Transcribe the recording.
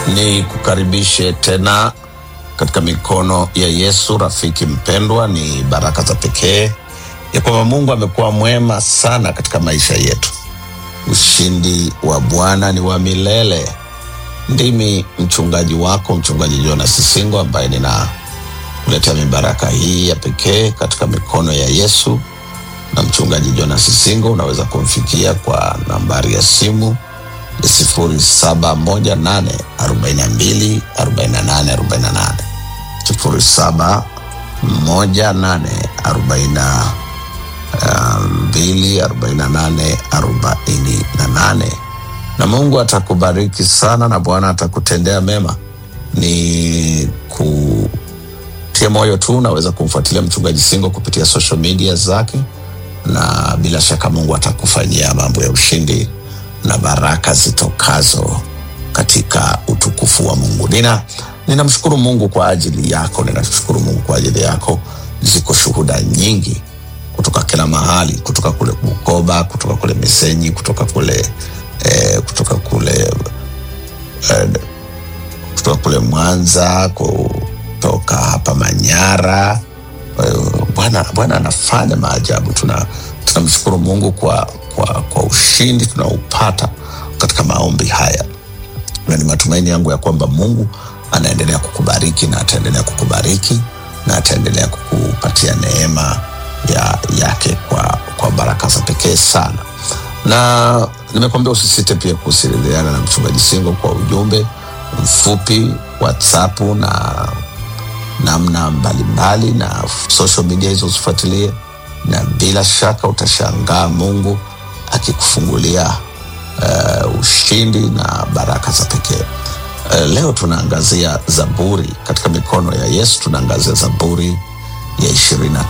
ni kukaribishe tena katika mikono ya Yesu. Rafiki mpendwa, ni baraka za pekee ya kwamba Mungu amekuwa mwema sana katika maisha yetu. Ushindi wa Bwana ni wa milele. Ndimi mchungaji wako, mchungaji Jonas Sisingo, ambaye ninakuletea mibaraka hii ya pekee katika mikono ya Yesu. Na mchungaji Jonas Sisingo unaweza kumfikia kwa nambari ya simu sifuri saba moja nane arobaini na mbili arobaini na nane arobaini na nane sifuri saba moja nane arobaini na mbili arobaini na nane arobaini na nane na Mungu atakubariki sana na Bwana atakutendea mema. Ni kutia moyo tu, unaweza kumfuatilia mchungaji Singo kupitia social media zake, na bila shaka Mungu atakufanyia mambo ya ushindi na baraka zitokazo katika utukufu wa Mungu. Nina ninamshukuru Mungu kwa ajili yako, ninashukuru Mungu kwa ajili yako. Ziko shuhuda nyingi kutoka kila mahali, kutoka kule Bukoba, kutoka kule Misenyi, kutoka kule eh, kutoka kule eh, kutoka kule Mwanza, kutoka hapa Manyara. Eh, Bwana Bwana anafanya maajabu. Tuna tunamshukuru Mungu kwa, kwa, kwa ushindi tunaopata katika maombi haya, na ni matumaini yangu ya kwamba Mungu anaendelea kukubariki na ataendelea kukubariki na ataendelea kukupatia neema ya, yake kwa, kwa baraka za pekee sana, na nimekuambia usisite pia kuwasiliana na mchungaji Singo kwa ujumbe mfupi WhatsApp na namna mbalimbali na social media hizo usifuatilie, na bila shaka utashangaa Mungu akikufungulia uh, ushindi na baraka za pekee. Uh, leo tunaangazia Zaburi katika mikono ya Yesu, tunaangazia Zaburi ya ishirini